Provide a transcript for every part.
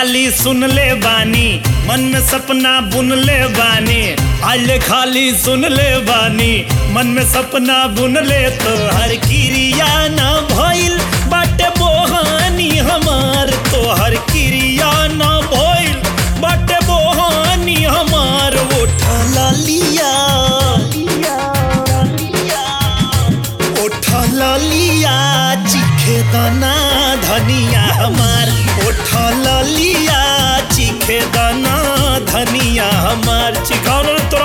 खाली सुन ले बानी मन में सपना बुन ले बानी आइले खाली सुन ले बानी मन में सपना बुन ले तो हर क्रिया ना भइल बाटे बोहानी हमार तो हर क्रिया ना भइल बाटे बोहानी हमार उठा लिया उठा लिया चिखे दाना धनिया हमार उठा लिया चिखे दाना धनिया हमार चिखाओ ना तोरा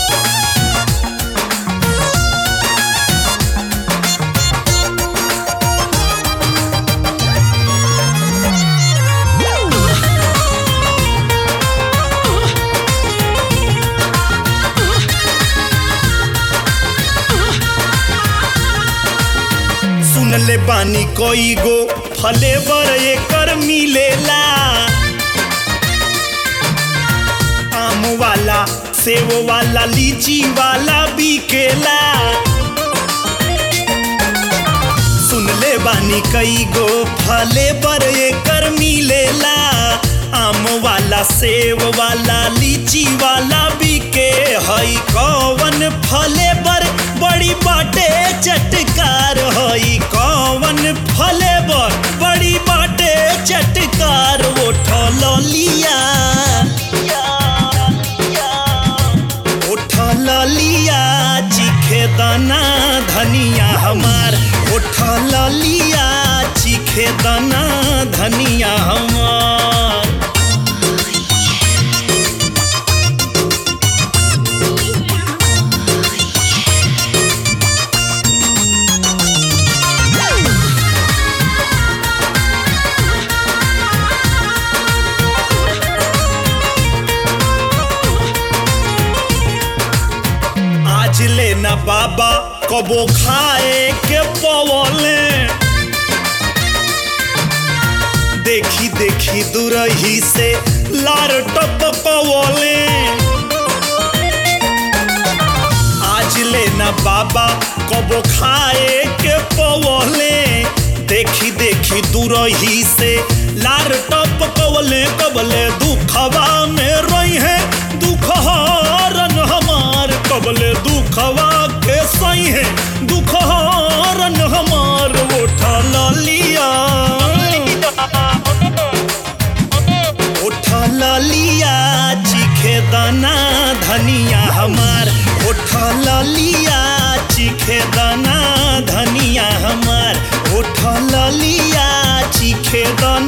सुन ले बानी कोई गो फले बर एकर मिलेला आम वाला सेव वाला लीची वाला बिकेला सुन ले बानी कई गो फले बर एकर मिलेला आम वाला सेव वाला लीची वाला बिके हई कौवन फले बर बड़ी बाटे चटकार हई कौवन फले बर बड़ी बाटे चटकार उठल लिया उठल लिया चिखे दाना धनिया हमार उठल लिया चिखे दाना धनिया हमार आज लेना बाबा कबो खाए के पवले देखी देखी दुरही से लार टपकवले आज लेना बाबा कबो खाए के पवले देखी देखी दुरही से लार टपकवले कबले दुखवा में रही है दुख हरन हमार कबले दुखवा के सही है दुख हरन हमार उठा लिया उठा लिया चिखे दाना धनिया हमार उठा लिया चिखे दाना धनिया हमार उठा लिया चिखे दाना